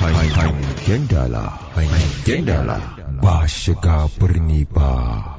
Hangen dala, hangen dala ba shiga birni ba.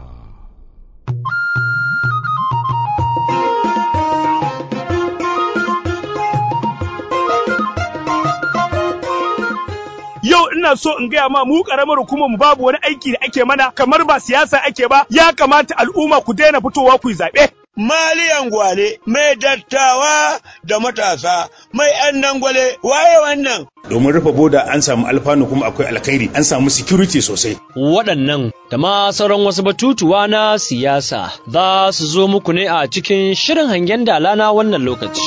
yau ina so in gaya ma mu karamar hukumar mu babu wani aiki da ake mana kamar ba siyasa ake ba ya kamata al'umma ku daina fitowa ku yi zaɓe. Maliyan gwale, mai dattawa da matasa, mai ‘yan dangwale, waye wannan? Domin rufe boda an samu alfanu kuma akwai alkhairi, an samu security sosai. Waɗannan da ma sauran wasu batutuwa na siyasa za su zo muku ne a cikin shirin hangen dala na wannan lokaci.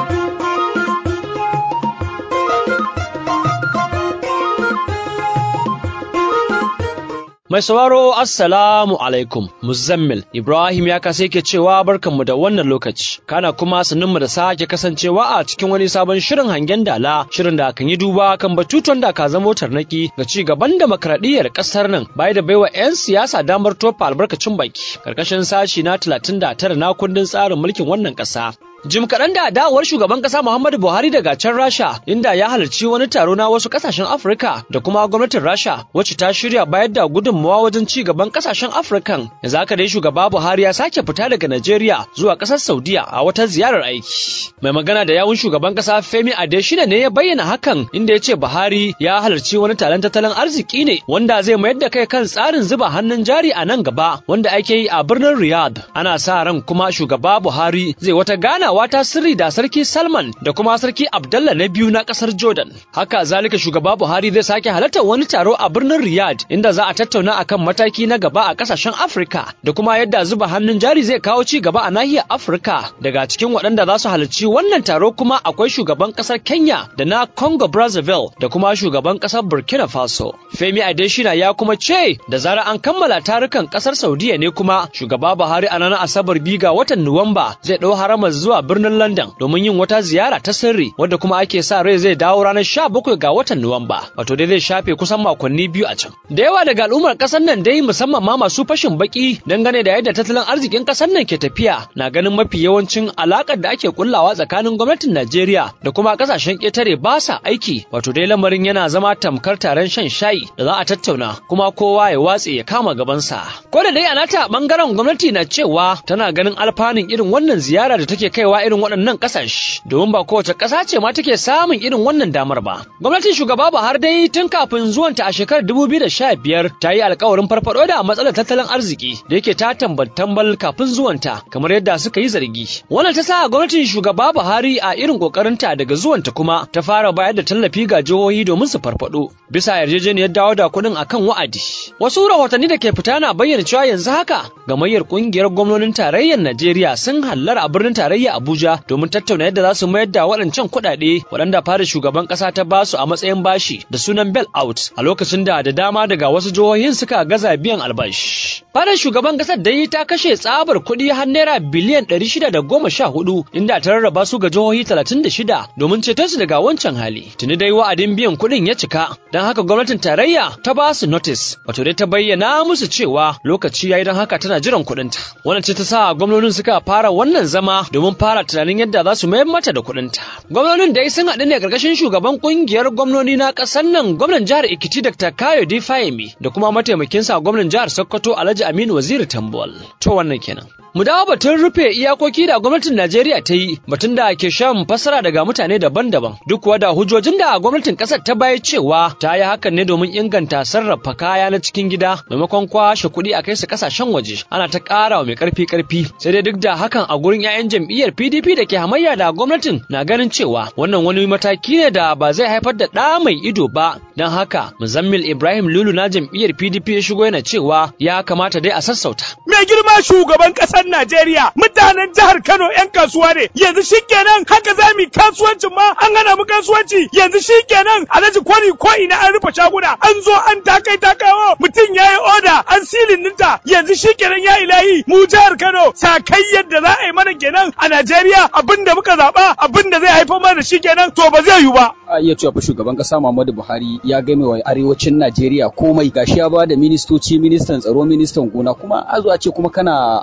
Mai sauraro Assalamu alaikum Muzammil Ibrahim ya kasa yake cewa barkanmu da wannan lokaci kana kuma mu da sake kasancewa a cikin wani sabon shirin hangen dala shirin da kan yi duba kan batutuwan da ka zamo tarnaki ga ci gaban demokradiyyar kasar nan bai da baiwa 'yan siyasa damar tofa albarkacin baki karkashin sashi na 39 na kundin tsarin mulkin wannan kasa Jim kaɗan da dawowar shugaban ƙasa Muhammadu Buhari daga can Rasha inda ya halarci wani taro na wasu ƙasashen Afirka da kuma gwamnatin Rasha wacce ta shirya bayar da gudunmawa wajen ci gaban ƙasashen Afirkan. Yanzu haka dai shugaba Buhari ya sake fita daga Najeriya zuwa ƙasar Saudiya a wata ziyarar aiki. Mai magana da yawun shugaban ƙasa Femi Adesina ne ya bayyana hakan inda ya ce Buhari ya halarci wani taron tattalin arziki ne wanda zai mayar da kai kan tsarin zuba hannun jari a nan gaba wanda ake yi a birnin Riyadh. Ana sa ran kuma shugaba Buhari zai wata gana ganawa ta sirri da sarki Salman da kuma sarki Abdullah na biyu na kasar Jordan. Haka zalika shugaba Buhari zai sake halartar wani taro a birnin Riyadh inda za a tattauna akan mataki na gaba a kasashen Afirka da kuma yadda zuba hannun jari zai kawo ci gaba a nahiyar Afirka. Daga cikin waɗanda za su halarci wannan taro kuma akwai shugaban kasar Kenya da na Congo Brazzaville da kuma shugaban kasar Burkina Faso. Femi Adesina ya kuma ce da zarar an kammala tarukan kasar Saudiya ne kuma shugaba Buhari a ranar Asabar biyu ga watan Nuwamba zai ɗau haramar zuwa zuwa birnin London domin yin wata ziyara ta sirri wadda kuma ake sa rai zai dawo ranar 17 ga watan Nuwamba wato dai zai shafe kusan makonni biyu a can. Da yawa daga al'ummar kasar nan dai musamman ma masu fashin baki dangane da yadda tattalin arzikin kasar nan ke tafiya na ganin mafi yawancin alakar da ake kullawa tsakanin gwamnatin Najeriya da kuma kasashen ƙetare ba sa aiki wato dai lamarin yana zama tamkar taron shan shayi da za a tattauna kuma kowa ya watse ya kama gabansa. Ko da dai a nata bangaren gwamnati na cewa tana ganin alfanun irin wannan ziyara da take kaiwa irin waɗannan ƙasashe domin ba kowace ƙasa ce ma take samun irin wannan damar ba. Gwamnatin shugaba Buhari dai tun kafin zuwanta a shekarar 2015 ta yi alkawarin farfaɗo da matsalar tattalin arziki da yake ta tambal tambal kafin zuwanta kamar yadda suka yi zargi. Wannan ta sa gwamnatin shugaba Buhari a irin ƙoƙarinta daga zuwanta kuma ta fara bayar da tallafi ga jihohi domin su farfaɗo bisa yarjejeniyar dawo da kuɗin akan wa'adi. Wasu rahotanni da ke fita na bayyana cewa yanzu haka gamayyar ƙungiyar gwamnonin tarayyar Najeriya sun hallara a birnin tarayya Abuja domin tattauna yadda za su mayar da waɗancan kuɗaɗe waɗanda fara shugaban ƙasa ta basu a matsayin bashi da sunan bail out a lokacin da da dama daga wasu jihohin suka gaza biyan albashi. Fadar shugaban ƙasar dai ta kashe tsabar kuɗi har naira biliyan ɗari shida da goma sha hudu inda ta rarraba su ga jihohi talatin da shida domin ceton su daga wancan hali. Tuni dai wa'adin biyan kuɗin ya cika don haka gwamnatin tarayya ta ba su notice wato dai ta bayyana musu cewa lokaci ya yi don haka tana jiran kuɗinta. Wannan ce ta sa gwamnonin suka fara wannan zama domin fara tunanin yadda za su mayar mata da kuɗinta. Gwamnonin dai sun haɗu ne ƙarƙashin shugaban ƙungiyar gwamnoni na ƙasar nan gwamnan jihar Ekiti Dr. Kayo D. Fayemi da kuma mataimakinsa gwamnan jihar Sokoto Alhaji Aminu Waziri Tambol. To wannan kenan. Mu dawo batun rufe iyakoki da gwamnatin Najeriya ta yi batun da ke shan fassara daga mutane daban-daban duk kuwa da hujjojin da gwamnatin ƙasar ta bayar cewa ta yi hakan ne domin inganta sarrafa kaya na cikin gida maimakon kwashe kuɗi a kai su ƙasashen waje ana ta ƙara wa mai ƙarfi ƙarfi sai dai duk da hakan a gurin 'ya'yan jam'iyyar PDP da ke hamayya da gwamnatin na ganin cewa wannan wani mataki ne da ba zai haifar da ɗa mai ido ba don haka Muzammil Ibrahim Lulu na jam'iyyar PDP ya shigo yana cewa ya kamata dai a sassauta. Mai girma shugaban ƙasar Najeriya mutanen jihar Kano 'yan kasuwa ne yanzu shikenan haka za mu kasuwancin ma an hana mu kasuwanci yanzu shikenan alhaji kwari ko ina an rufe shaguna an zo an takai takawo mutum ya yi oda an silin ninta yanzu shikenan ya ilahi mu jihar Kano sakai yadda za a yi mana kenan a Najeriya abinda muka zaɓa abinda zai haifar mana shikenan to ba zai yiwu ba. a iya cewa fa shugaban kasa Muhammadu Buhari ya game wa arewacin Najeriya komai gashi ya ba da ministoci ministan tsaro ministan gona kuma a zo a ce kuma kana afka mai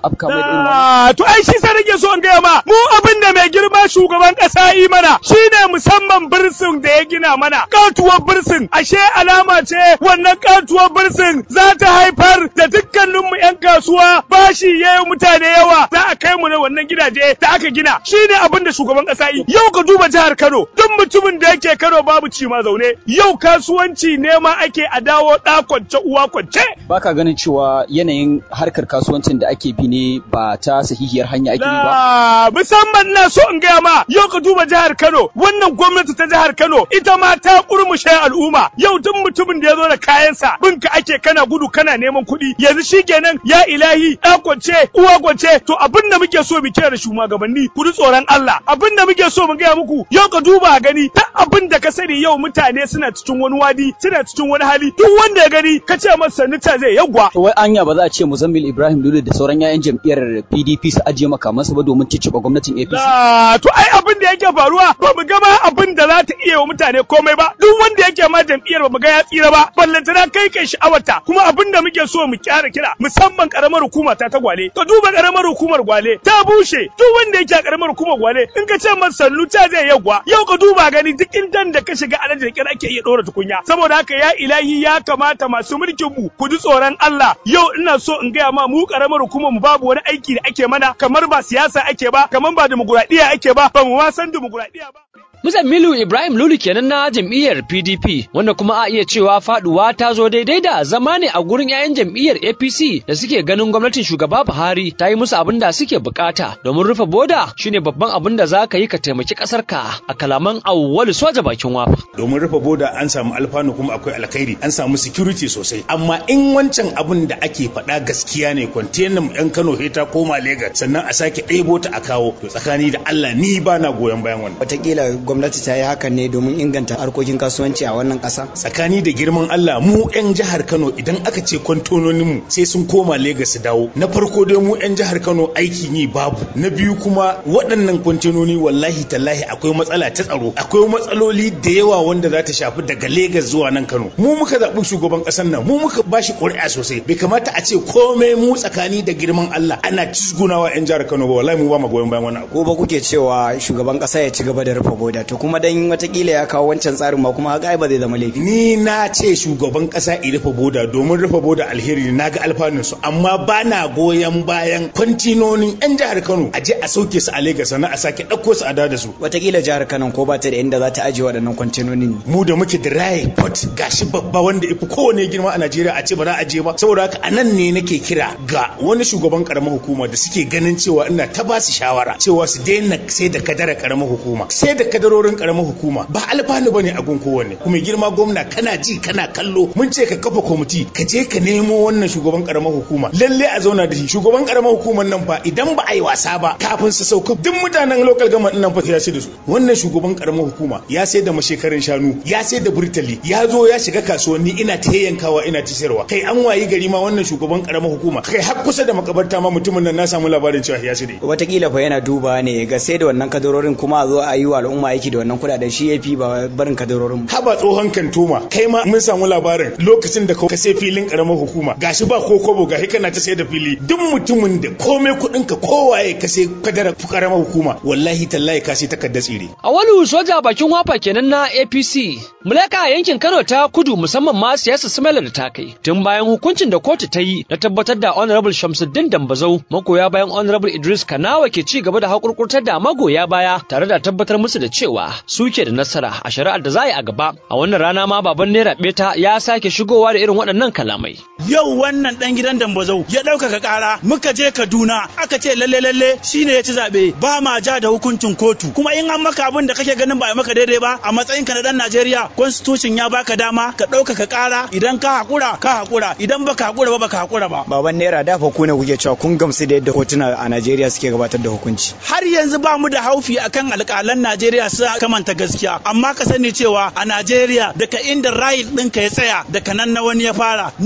irin wannan to ai shi sai nake so in gaya ma mu abin da mai girma shugaban kasa yi mana shine musamman birsin da ya gina mana katuwar birsin ashe alama ce wannan katuwar birsin za ta haifar da dukkanin mu yan kasuwa bashi yayi mutane yawa za a kai mu na wannan gidaje da aka gina shine abin da shugaban kasa yi yau ka duba jihar Kano duk mutumin da yake Kano babu ci ma zaune yau kasuwanci ne ma ake a dawo da kwance uwa kwance baka ganin cewa yanayin harkar kasuwancin da ake bi ne ba ta sahihiyar hanya ake bi ba La musamman na so in gaya ma yau ka duba jihar Kano wannan gwamnati ta jihar Kano ita ma ta kurmushe al'umma yau duk mutumin da ya zo da kayansa binka ake kana gudu kana neman kuɗi yanzu shikenan ya ilahi ɗa kwance uwa kwance to abin da muke so mu kira da shugabanni ku ji tsoron Allah abin da muke so mu gaya muku yau ka duba a gani duk abin da ka sani yau mutane suna cikin wani wadi suna cikin wani hali duk wanda ya gani ka ce masa sannu ta zai yagwa to wai anya ba za a ce Muzammil Ibrahim Lulu da sauran 'ya'yan jam'iyyar PDP su ajiye makamansu ba domin cicciɓa gwamnatin APC Ah, to ai abin da yake faruwa ba mu ga ma abin da za ta iya wa mutane komai ba duk wanda yake ma jam'iyyar ba mu ga ya tsira ba ballantana kai kai sha'awarta kuma abin da muke so mu kyara kira musamman karamar hukuma ta ta gwale ka duba karamar hukumar gwale ta bushe duk wanda yake a karamar hukumar gwale in ka ce masa sannu ta zai yagwa yau ka duba gani duk indan da ka shiga alaji da kira ake iya dora tukunya saboda haka ya ilahi ya kamata masu mulkin mu ku ji tsoron Allah yau ina so in gaya ma mu karamar hukumar mu babu wani aiki da ake mana kamar ba siyasa ake ba kamar ba demokuraɗiyya ake ba ba mu ma san demokuraɗiyya ba Muzammilu Ibrahim Lulu kenan na jam'iyyar PDP wanda kuma a iya cewa faduwa ta zo daidai da zama ne a gurin 'ya'yan jam'iyyar APC da suke ganin gwamnatin shugaba Buhari ta yi musu abin da suke bukata domin rufe boda shine babban abin da za ka yi ka taimaki kasar ka a kalaman awwalu soja bakin wafa. domin rufe boda an samu alfanu kuma akwai alkhairi an samu security sosai amma in wancan abin da ake faɗa gaskiya ne kwantenan yan Kano he ta koma Lagos sannan a sake ɗebo ta a kawo to tsakani da Allah ni ba na goyon bayan wannan Wataƙila gwamnati ta yi hakan ne domin inganta harkokin kasuwanci a wannan ƙasa. tsakani da girman Allah mu 'yan jihar Kano idan aka ce kwantononin mu sai sun koma Legas su dawo na farko dai mu 'yan jihar Kano aikin yi babu na biyu kuma waɗannan kwantononi wallahi tallahi akwai matsala ta tsaro akwai matsaloli da yawa wanda za ta shafi daga Legas zuwa nan Kano mu muka zaɓi shugaban ƙasar nan mu muka bashi ƙuri'a sosai bai kamata a ce komai mu tsakani da girman Allah ana cizgunawa 'yan jihar Kano ba wallahi mu ba mu goyon bayan wannan abu Ko ba kuke cewa shugaban ƙasa ya ci gaba da rufe boda to kuma dan watakila ya kawo wancan tsarin ma kuma haka ai ba zai zama laifi. ni na ce shugaban kasa i rufe boda domin rufe boda alheri ne na ga alfanun su amma ba na goyon bayan kwantinonin yan jihar Kano a je a sauke su a Lagos sannan a sake ɗauko su a da da su Watakila jihar Kano ko ba ta da inda za ta ajiye waɗannan kwantenonin ne. mu da muke da raye port gashi babba wanda ifi kowane girma a Najeriya a ce ba za a je ba saboda haka a nan ne nake kira ga wani shugaban karamar hukuma da suke ganin cewa ina ta ba su shawara cewa su daina sai da kadara karamar hukuma sai da kadarorin karamar hukuma ba alfanu bane a gun kowanne kuma girma gwamna kana ji kana kallo mun ce ka kafa kwamiti ka je ka nemo wannan shugaban karamar hukuma lalle a zauna da shi shugaban karamar hukumar nan fa idan ba a yi wasa ba kafin su sauka duk mutanen local government nan fa ya ce da su wannan shugaban karamar hukuma ya sai da mashekarin shanu ya sai da burtali ya zo ya shiga kasuwanni ina ta yankawa ina ta sayarwa kai an wayi gari ma wannan shugaban karamar hukuma kai har kusa da makabarta ma mutumin nan na samu labarin cewa ya sai da Watakila fa yana duba ne ga sai da wannan kadarorin kuma a zo a yi wa al'umma aiki da wannan kuɗaɗen shi ya fi ba barin kadarorin. haba tsohon kantoma kai ma mun samu labarin lokacin da ka sai filin karamar hukuma gashi ba ko kobo gashi kana ta sai da fili duk mutumin da komai kuɗin ka kowaye ka sai kadara karamar hukuma wallahi tallahi ka sai takardar tsire Awalu soja bakin wafa kenan na APC. Mulaka yankin Kano ta kudu musamman ma siyasar Sumela da ta kai. Tun bayan hukuncin da kotu ta yi na tabbatar da Honorable Shamsuddin Dambazau magoya bayan Honorable Idris Kanawa ke ci gaba da hakurkurtar da magoya baya tare da tabbatar musu da cewa suke da nasara a shari'ar da za a yi a gaba. A wannan rana ma baban Naira Beta ya sake shigowa da irin waɗannan kalamai. yau wannan dan gidan dambazau ya ɗaukaka ƙara muka je kaduna aka ce lalle lalle shine ya ci zaɓe ba ma ja da hukuncin kotu kuma in an maka abin da kake ganin ba a maka daidai ba a matsayinka na dan najeriya constitution ya baka dama ka ɗaukaka ƙara idan ka haƙura ka haƙura idan baka haƙura ba baka haƙura ba Baban Naira dafa ku ne kuke cewa kun gamsu da yadda kotuna a Najeriya suke gabatar da hukunci. har yanzu ba mu da haufi akan alƙalan Najeriya su kamanta gaskiya amma ka sani cewa a Najeriya daga inda right ɗinka ya tsaya daga nan na wani ya fara mu yanzu muna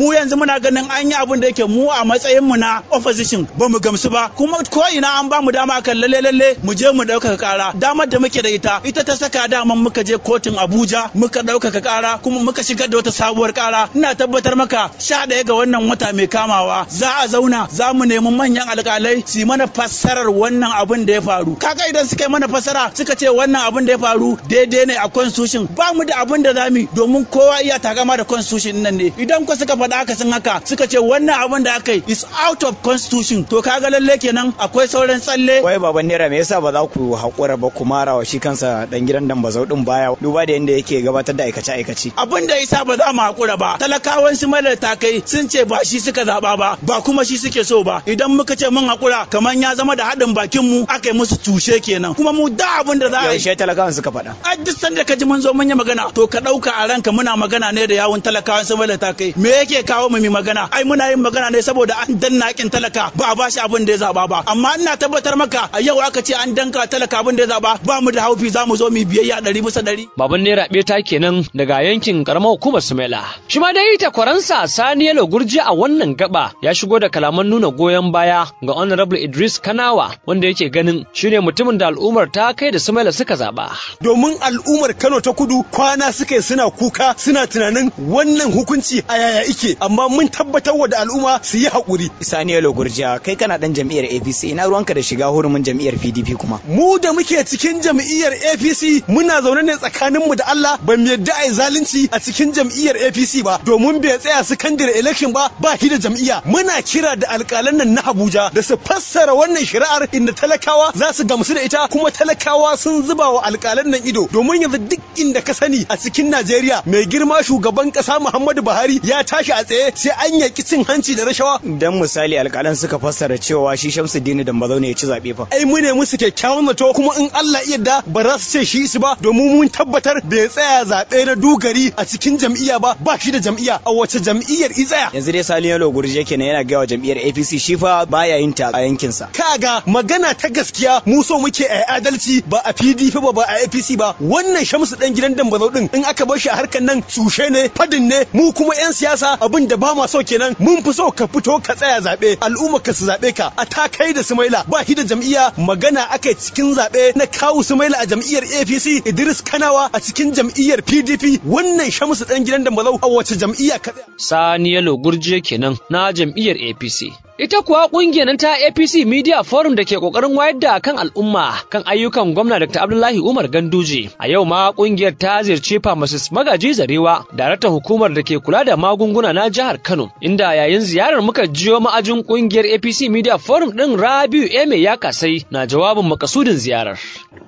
muna ganin an yi abin da yake mu a matsayin mu na opposition ba mu gamsu ba kuma ko ina an ba mu dama kan lalle lalle mu je mu ɗaukaka ƙara damar da muke da ita ita ta saka daman muka je kotun Abuja muka ɗaukaka ƙara kuma muka shigar da wata sabuwar ƙara ina tabbatar maka sha ɗaya ga wannan wata mai kamawa za a zauna za mu nemi manyan alƙalai su yi mana fassarar wannan abin da ya faru kaga idan suka yi mana fassara suka ce wannan abin da ya faru daidai ne a constitution ba mu da abin da zamu domin kowa iya takama da constitution nan ne idan ko suka faɗa aka sun haka suka ce wannan abin da aka yi is out of constitution to kaga lalle kenan akwai sauran tsalle wai baban naira me yasa ba za ku haƙura ba ku mara wa shi kansa dan gidan dambazau din baya duba da yadda yake gabatar da aikace aikace abin da yasa ba za mu haƙura ba talakawan su mala takai sun ce ba shi suka zaɓa ba ba kuma shi suke so ba idan muka ce mun haƙura kamar ya zama da haɗin bakin mu aka yi musu tushe kenan kuma mu da abin da za a yi yaushe talakawan suka faɗa a duk sanda ka ji mun zo mun yi magana to ka ɗauka a ranka muna magana ne da yawun talakawan su mala takai me yake kawo mu mi magana ai muna yin magana ne saboda an danna kin talaka ba a bashi abin da ya zaba ba amma ina tabbatar maka a yau aka ce an danka talaka abin da ya zaba ba mu da haufi za mu zo mu biyayya ɗari bisa ɗari. Baban Naira Beta kenan daga yankin karamar hukumar Sumaila. Shi ma dai takwaransa Sani Yalo Gurji a wannan gaba ya shigo da kalaman nuna goyon baya ga Honorable Idris Kanawa wanda yake ganin shine mutumin da al'ummar ta kai da Sumaila suka zaba. Domin al'ummar Kano ta kudu kwana suke suna kuka suna tunanin wannan hukunci a yaya ike amma mun tabbatar wa da al'umma su yi haƙuri. Sani Yalo Gurjiya kai kana dan jam'iyyar APC ina ruwanka da shiga hurumin jam'iyyar PDP kuma. Mu da muke cikin jam'iyyar APC muna zaune ne tsakaninmu da Allah ba mu yadda a zalunci a cikin jam'iyyar APC ba domin bai tsaya secondary election ba ba shi da jam'iyya muna kira da alƙalan nan na Abuja da su fassara wannan shari'ar inda talakawa za su gamsu da ita kuma talakawa sun zuba wa alƙalan nan ido domin yanzu duk inda ka sani a cikin Najeriya mai girma shugaban ƙasa Muhammadu Buhari ya tashi a tsaye sai an yaki cin hanci da rashawa Dan misali alƙalan suka fassara cewa shi Shamsuddin Dambazau ne ya ci zaɓe fa. ai mu ne musu kyakkyawan zato kuma in Allah iya da ba za su ce shi su ba domin mun tabbatar bai tsaya zaɓe na dugari a cikin jam'iyya ba ba shi da jam'iyya a wace jam'iyyar i tsaya Yanzu dai Sani Yalo Gurjiya kenan yana gaya wa jam'iyyar APC shi fa baya yin ta a yankinsa. kaga magana ta gaskiya mu so muke a adalci ba a PDP ba ba a APC ba wannan Shamsu dan gidan Dambazau din in aka bar shi a harkan nan cushe ne fadin ne mu kuma yan siyasa abin da ba ma so kenan mun fi so ka fito ka tsaya zaɓe al'umma ka su zaɓe ka a ta kai da Sumaila ba shi da jam'iyya magana aka cikin zaɓe na kawu Sumaila a jam'iyyar APC Idris Kanawa a cikin jam'iyyar PDP wannan Shamsu dan gidan Dambazau a wace jam'iyya ka tsaya Sani Yalo Gurje kenan na jam'iyyar APC. Ita kuwa ƙungiyar nan ta APC Media Forum da ke ƙoƙarin wayar da kan al'umma kan ayyukan gwamna Dr. Abdullahi Umar Ganduje. A yau ma ƙungiyar ta ziyarci Pharmacist Magaji Zarewa, daraktan hukumar da ke kula da magunguna na jihar Kano, inda yayin ziyarar muka jiyo ma'ajin ƙungiyar APC Media Forum ɗin Rabiu Eme ya kasai na jawabin makasudin ziyarar.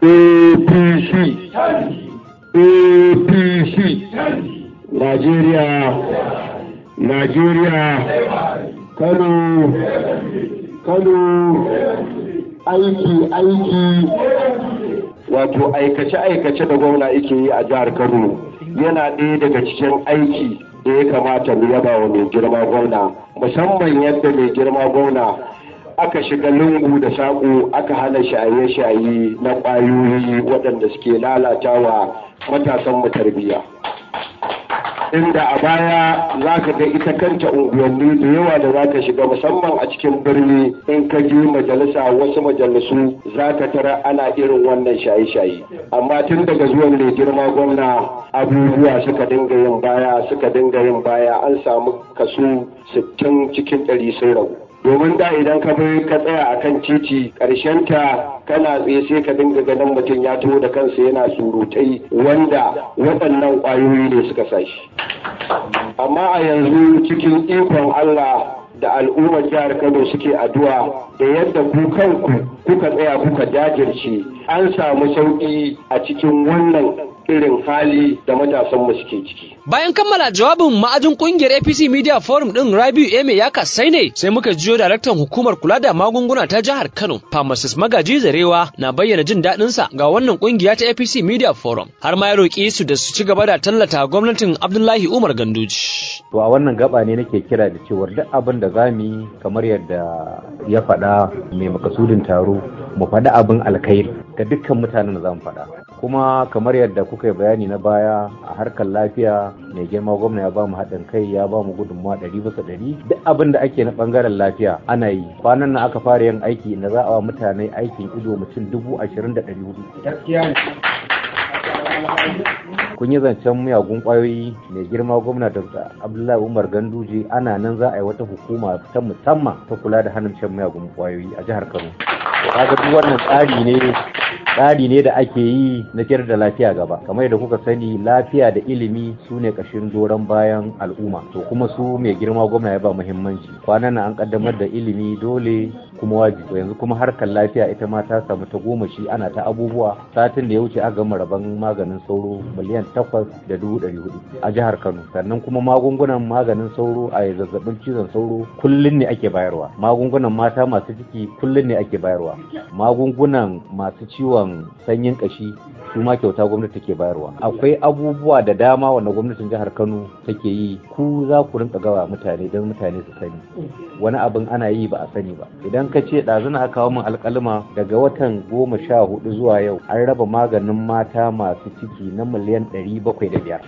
APC APC Najeriya Najeriya Kano Kano aiki aiki wato aikace-aikace da gwamna yake yi a jihar Kano yana ɗaya daga cikin aiki da ya kamata mu yaba wa mai girma gwamna musamman yadda mai girma gwamna aka shiga lungu da saƙo aka hana shaye-shaye na ƙwayoyi waɗanda suke lalatawa matasan mu tarbiyya inda a baya za ka ga ita kanta unguwanni da yawa da za ka shiga musamman a cikin birni in ka je majalisa wasu majalisu za ka tara ana irin wannan shaye-shaye amma tun daga zuwan mai girma gwamna abubuwa suka dinga yin baya suka dinga yin baya an samu kaso 60 cikin 100 sun ragu domin da idan ka bai ka tsaya a kan titi ta kana tsaye sai ka dinga ganin mutum ya taho da kansa yana surutai wanda waɗannan ƙwayoyi ne suka sa shi amma a yanzu cikin ikon Allah da al'ummar jihar Kano suke addu'a da yadda ku kanku kuka tsaya kuka jajirce an samu sauƙi a cikin wannan irin hali da matasan mu suke ciki. Bayan kammala jawabin ma'ajin kungiyar APC Media Forum din Rabiu Eme ya kasai ne sai muka jiyo daraktan hukumar kula da magunguna ta jihar Kano, Pharmacist Magaji Zarewa na bayyana jin daɗin sa ga wannan kungiya ta APC Media Forum. Har ma ya roƙi su da su ci gaba da tallata gwamnatin Abdullahi Umar Ganduji. To a wannan gaba ne nake kira da cewar duk abin da za mu yi kamar yadda ya faɗa mai makasudin taro mu faɗi abin alkhairi ga dukkan mutanen da za mu faɗa. Kuma kamar yadda kuka muka yi bayani na baya a harkar lafiya mai girma gwamna ya ba mu haɗin kai ya ba mu gudunmawa ɗari bisa ɗari duk abin da ake na ɓangaren lafiya ana yi kwanan nan aka fara yin aiki inda za a wa mutane aikin ido mutum dubu ashirin da ɗari hudu kun yi zancen miyagun kwayoyi mai girma gwamna dr abdullahi umar ganduje ana nan za a yi wata hukuma ta musamman ta kula da hannun shan miyagun kwayoyi a jihar kano kaga duk wannan tsari ne tsari ne da ake yi na ciyar da lafiya gaba kamar yadda kuka sani lafiya da ilimi su ne kashin doron bayan al'umma to kuma su mai girma gwamna ya ba muhimmanci kwanan nan an kaddamar da ilimi dole kuma wajibi to yanzu kuma harkar lafiya ita ma ta samu ta goma shi ana ta abubuwa satin da ya wuce aka gama rabon maganin sauro miliyan takwas da dubu ɗari hudu a jihar kano sannan kuma magungunan maganin sauro a zazzabin cizon sauro kullum ne ake bayarwa magungunan mata masu ciki kullum ne ake bayarwa magungunan masu ciwon sanyin kashi su ma kyauta gwamnati take bayarwa akwai abubuwa da dama wanda gwamnatin jihar kano take yi ku za ku rinka gawa mutane don mutane su sani wani abin ana yi ba a sani ba idan ka ce ɗazuna aka kawo min alƙalma daga watan goma sha hudu zuwa yau an raba maganin mata masu ciki na miliyan ɗari bakwai da biyar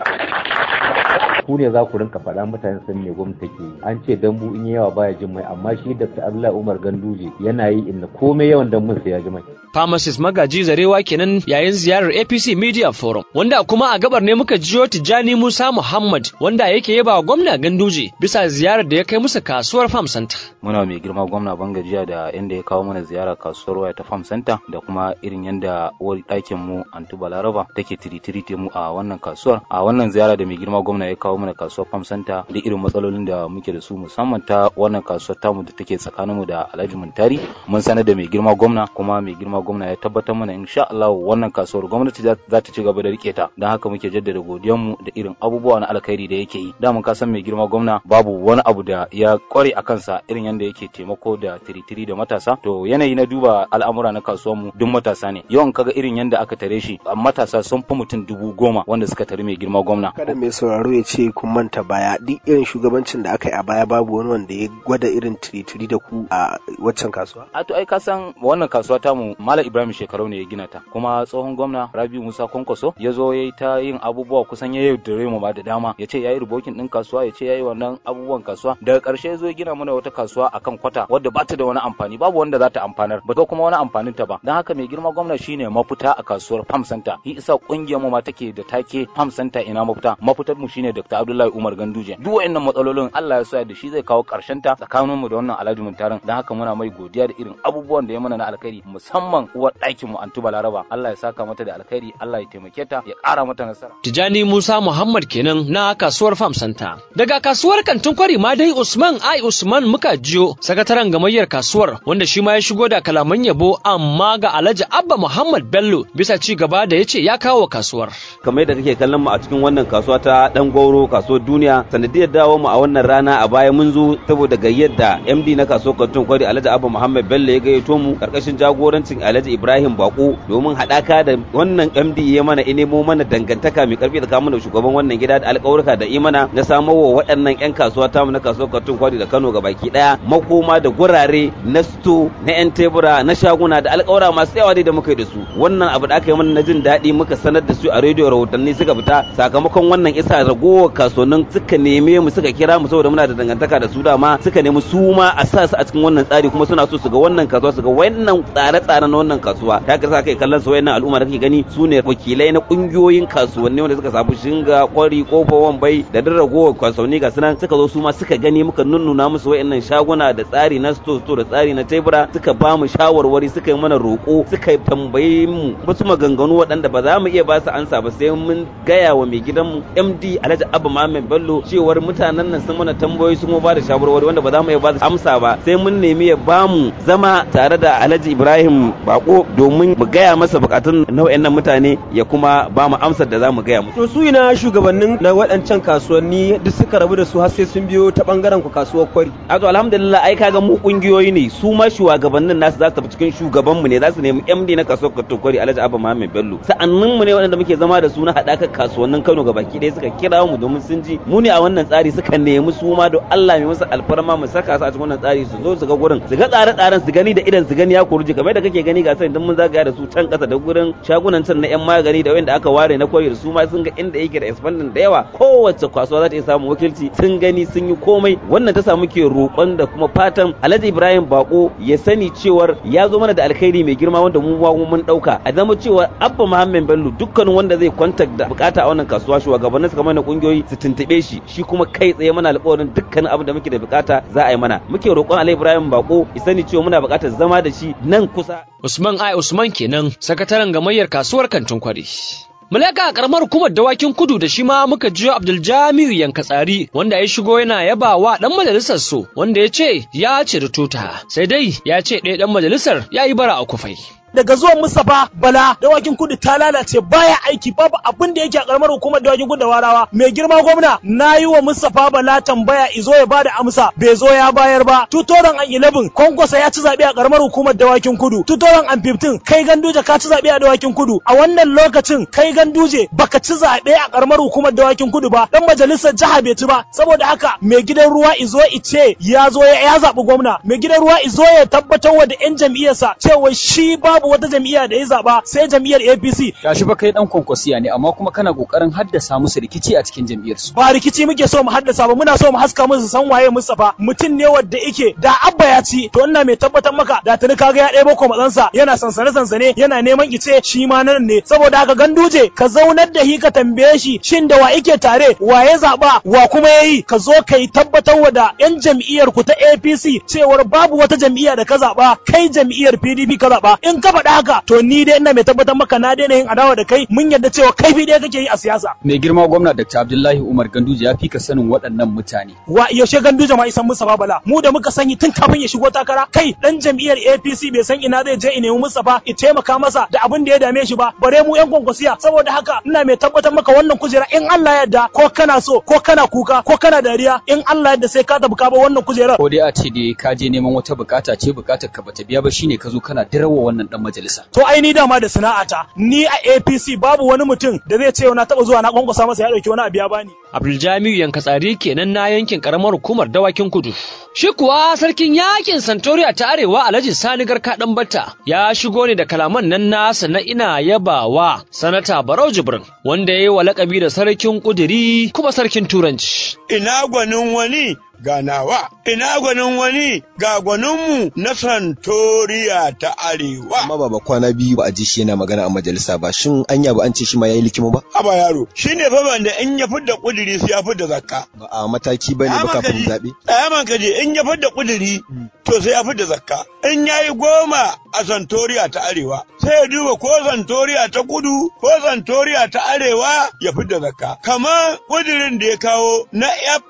ku ne za ku rinka faɗa mutane san me gwamnati take yi an ce dambu in yawa baya jin mai amma shi Dr. Abdullahi Umar Ganduje yana yi inda komai yawan dambun sai ya ji mai Pharmacist Magaji Zarewa kenan yayin ziyarar APC Media Forum wanda kuma a gabar ne muka jiyo Tijjani Musa Muhammad wanda yake yaba gwamna Ganduje bisa ziyarar da ya kai musu kasuwar Farm Center. Muna mai girma gwamna Bangajiya da inda ya kawo mana ziyara kasuwar waya ta Farm Center da kuma irin yanda uwar ɗakin mu Antu Balaraba take tiritirite mu a wannan kasuwar. A wannan ziyara da mai girma gwamna ya kawo mana kasuwar Farm Center da irin matsalolin da muke da su musamman ta wannan kasuwar tamu da take tsakaninmu da Alhaji Muntari mun sanar da mai girma gwamna kuma mai girma gwamna ya tabbatar mana insha Allah wannan kasuwar gwamnati za ta ci gaba da rike ta don haka muke jaddada godiyar mu da irin abubuwa na alkhairi da yake yi da mun kasan mai girma gwamna babu wani abu da ya kware a kansa irin yanda yake taimako da tiritiri da matasa to yanayi na duba al'amura na kasuwar mu duk matasa ne yawan kaga irin yanda aka tare shi matasa sun fi mutum dubu goma wanda suka tare mai girma gwamna kada mai sauraro ya ce kun manta baya duk irin shugabancin da aka yi a baya babu wani wanda ya gwada irin tiritiri da ku a waccan kasuwa a to ai ka san wannan kasuwa tamu malam ibrahim shekarau ne ya gina ta kuma tsohon gwamna rabi musa kwankwaso ya zo ya yi ta yin abubuwa kusan ya yaudare mu ba da dama ya ce ya yi rubokin din kasuwa ya ce ya yi wannan abubuwan kasuwa daga karshe ya zo ya gina mana wata kasuwa akan kwata wadda ba ta da wani amfani babu wanda za ta amfanar ba ta kuma wani amfanin ta ba don haka mai girma gwamna shine mafita a kasuwar farm center yi isa kungiyar mu ma take da take farm center ina mafita mafitar mu shine dr abdullahi umar ganduje duk wayannan matsalolin Allah ya sa da shi zai kawo karshen ta tsakanin mu da wannan alhaji muntarin don haka muna mai godiya da irin abubuwan da ya mana na alkhairi musamman uwar ɗakin mu antu balaraba Allah ya saka mata da alkhairi Allah ya taimake ta ya ƙara mata nasara Tijani Musa Muhammad kenan na kasuwar Farm Center. Daga kasuwar kantin kwari ma dai Usman Ai Usman muka jiyo sakataren gamayyar kasuwar wanda shi ma ya shigo da kalaman yabo amma ga Alhaji Abba Muhammad Bello bisa ci gaba da ya ce ya kawo kasuwar. Kamar yadda kake kallon mu a cikin wannan kasuwa ta dan gwauro kasuwar duniya sanadiyar dawo mu a wannan rana a baya mun zo saboda gayyar da MD na kasuwar kantin kwari Alhaji Abba Muhammad Bello ya gayyato mu karkashin jagorancin Alhaji Ibrahim Bako domin haɗaka da wannan MD ya mana nemo mana dangantaka mai karfi tsakanin da shugaban wannan gida da alƙawarka da imana na samo wa waɗannan 'yan kasuwa tamu na kasuwar Katun Kwari da Kano baki ɗaya makoma da gurare na sto na 'yan tebura na shaguna da alƙawara masu yawa da muka yi da su wannan abu da aka yi mana na jin daɗi muka sanar da su a rediyo rahotanni suka fita sakamakon wannan isa ragowar kasuwannin suka neme mu suka kira mu saboda muna da dangantaka da su dama suka nemi su ma a sa su a cikin wannan tsari kuma suna so su ga wannan kasuwa su ga wannan tsare-tsare na wannan kasuwa ta ka sa kai kallon su wayannan al'umma da kake gani su ne wakilai na kungiyoyin kasuwanni wanda suka samu shinga kwari kofa wambai da duk ragowar kasuwanni ga sunan suka zo su ma suka gani muka nunnuna musu wayannan shaguna da tsari na sto sto da tsari na tebura suka ba mu shawarwari suka yi mana roƙo suka tambaye mu wasu maganganu waɗanda ba za mu iya ba su ansa ba sai mun gaya wa mai gidanmu MD Alhaji Abba Muhammad Bello cewar mutanen nan sun mana tambayoyi sun ba da shawarwari wanda ba za mu iya ba su amsa ba sai mun nemi ya ba mu zama tare da Alhaji Ibrahim Bako domin mu gaya masa bukatun nau'in nan mutane ya kuma ba mu amsar da za mu gaya musu. To su ina shugabannin na waɗancan kasuwanni duk suka rabu da su har sai sun biyo ta bangaren ku kasuwar kwari. A to alhamdulillah ai kaga mu kungiyoyi ne su ma shugabannin nasu za su tafi cikin shugaban mu ne za su nemi MD na kasuwar kwari Alhaji Abba Muhammad Bello. Sa'annin mu ne waɗanda muke zama da su na haɗakar kasuwannin Kano gabaki ɗaya suka kira mu domin domin sun ji mu ne a wannan tsari suka nemi su ma da Allah mai musu alfarma mu saka su a cikin wannan tsari su zo su ga gurin su ga tsare-tsaren su gani da idan su gani ya kurji kamar da kake gani ga sai idan mun zagaya da su can kasa da gurin shagunan can na yan magani da wanda aka ware na koyi da su ma sun ga inda yake da expanding da yawa kowace kasuwa za ta iya samun wakilci sun gani sun yi komai wannan ta samu ke roƙon da kuma fatan Alhaji Ibrahim Bako ya sani cewar ya zo mana da alkhairi mai girma wanda mu ma mun dauka a zama cewa Abba Muhammad Bello dukkanin wanda zai contact da bukata a wannan kasuwa shugabannin su kamar na kungiyoyi su tuntube shi shi kuma kai tsaye mana alƙawarin dukkanin abin da muke da bukata za a yi mana muke roƙon Alhaji Ibrahim Bako ya sani cewa muna bukatar zama da shi nan kusa Usman Ai Usman kenan sakataren gamayyar kasuwar kantin kwari. Mulaka a karamar hukumar dawakin kudu da shi ma muka jiyo Abdul Jamiu Yankatsari wanda ya shigo yana yaba wa dan majalisar su wanda ya ce ya ciri tuta sai dai ya ce ɗaya dan majalisar ya yi bara a kufai. daga zuwan Mustapha Bala dawakin kudu ta lalace baya aiki babu abin da yake a karamar hukumar dawakin kudu da warawa mai girma gwamna na yi wa Mustapha Bala tambaya izo ya bada amsa bai zo ya bayar ba 2011 Kongosa ya ci zabe a karamar hukumar dawakin kudu 2015 kai ganduje ka ci zabe a dawakin kudu a wannan lokacin kai ganduje baka ci zabe a karamar hukumar dawakin kudu ba dan majalisar jiha bai ci ba saboda haka mai gidan ruwa izo ice ya zo ya zabi gwamna mai gidan ruwa izo ya tabbatar wa da yan jam'iyyarsa cewa shi babu babu wata jam'iyya da ya zaba sai jam'iyyar APC. Gashi ba kai dan kwankwasiya ne amma kuma kana kokarin haddasa musu rikici a cikin jam'iyyar su. Ba rikici muke so mu haddasa ba muna so mu haska musu san waye Mustapha mutum ne wanda yake da abba ya ci to ina mai tabbatar maka da tuni kaga ya ɗebo ko matsansa yana sansane sansane yana neman ice shi ma nan ne saboda haka ganduje ka zaunar da hi ka tambaye shi shin da wa yake tare wa ya zaba wa kuma yayi ka zo ka yi tabbatar wa da yan jam'iyyar ku ta APC cewar babu wata jam'iyya da ka zaba kai jam'iyyar PDP ka zaba in ka faɗa haka to ni dai ina mai tabbatar maka na daina yin adawa da kai mun yarda cewa kai bi ɗaya kake yi a siyasa. Mai girma gwamna Dr. Abdullahi Umar Ganduje ya fi ka sanin waɗannan mutane. Wa yaushe Ganduje ma isan Mustapha Bala mu da muka sani tun kafin ya shigo takara kai dan jam'iyyar APC bai san ina zai je in nemi Mustapha ya taimaka masa da abin da ya dame shi ba bare mu yan kwankwasiya saboda haka ina mai tabbatar maka wannan kujera in Allah yarda ko kana so ko kana kuka ko kana dariya in Allah yarda sai ka tafi ka ba wannan kujerar. Ko dai a ce dai ka je neman wata bukata ce bukatar ka bata biya ba shine ka zo kana dirawa wannan dan majalisa. To ai ni dama da sana'ata ni a APC babu wani mutum da zai ce na taba zuwa na kwankwasa masa ya dauki wani abu ya bani. Abdul Jamiu Yankatsari kenan na yankin karamar hukumar dawakin kudu. Shi kuwa sarkin yakin Santoriya ta Arewa Alhaji Sani Garka dan Batta ya shigo ne da kalaman nan nasa na ina yabawa sanata Barau Jibrin wanda ya yi wa lakabi da sarkin kuduri kuma sarkin turanci. Ina gwanin wani ganawa, ina gwanin wani ga gwaninmu na Santoriya ta Arewa. Amma baba kwana biyu ba a ji shi yana magana a majalisa ba, shin anya ba an ce shi ma yayi likimo ba? Haba yaro, shi ne fa banda in ya fidda kuduri sai ya fidda zakka. Ba a mataki bane ba kafin zaɓe. Ɗaya man kaje in ya fidda kuduri to sai ya fidda zakka. In ya yi goma a Santoriya ta Arewa, sai ya duba ko Santoriya ta kudu ko Santoriya ta Arewa ya fidda zakka. Kamar kudirin da ya kawo na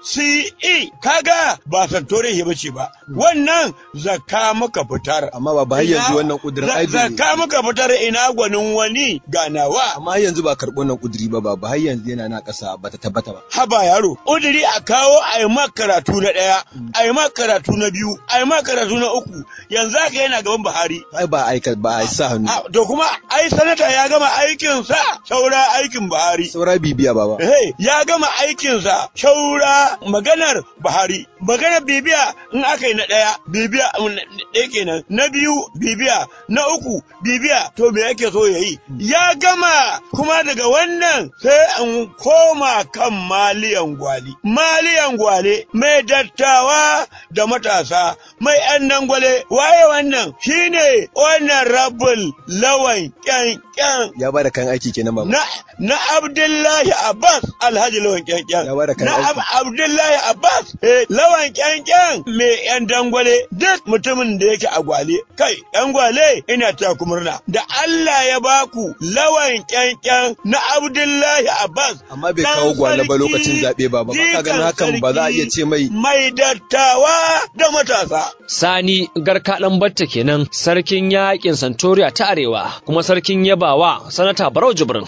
FCE, kaga ba Santoriya ya bace ba. Wannan zakka muka fitar. Amma ba ba yanzu wannan kudirin ai Zakka muka fitar ina gwanin wani ganawa. Amma yanzu ba karɓo wannan kudiri ba ba har yanzu yana na ƙasa ba ta tabbata ba. Haba yaro, kudiri a kawo a yi ma karatu na ɗaya, a yi ma karatu na biyu, a yi ma karatu na uku, yanzu haka yana gaban Buhari. Ai ba aika ba a sa hannu. To kuma ai sanata ya gama aikinsa saura aikin Buhari. Saura bibiya baba. Hey, ya gama aikinsa saura maganar Buhari. Maganar bibiya in aka yi na ɗaya, bibiya ɗaya kenan, na biyu bibiya, na uku bibiya, to me yake so ya yi? Ya gama kuma daga wannan sai in koma kan maliyan gwali. Maliyan gwale mai dattawa da matasa, mai ‘yan dangwale, waye wannan shine wannan rabul lawan kyankyan. Ya ba da kan aiki kenan baba. Na, na Abdullahi Abbas Alhaji lawan kyankyan. Ya ba da kan Na aiki. Ab Abdullahi Abbas eh, lawan kyankyan mai ‘yan dangwale duk mutumin da yake a gwale. Kai, ‘yan gwale ina ta ku murna. Da Allah ya baku lawan kyankyan na Abdullahi Abbas. Amma bai kawo gwale ba lokacin zaɓe ba ba. Ka ganin hakan ba za a iya ce mai. Mai dattawa da matasa. Sani Garka ɗan Batta kenan sarkin yakin Santoriya ta Arewa kuma sarkin yabawa sanata Barau Jibrin.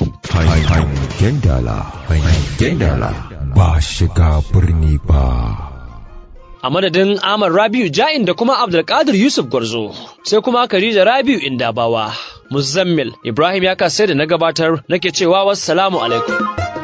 Hangen dala, hangen dala, ba shiga birni ba. a madadin Ahmad Rabiu Ja'in da kuma Abdulkadir Yusuf Gwarzo sai kuma Khadija Rabiu Indabawa Muzammil Ibrahim ya kasai da na gabatar nake cewa wassalamu alaikum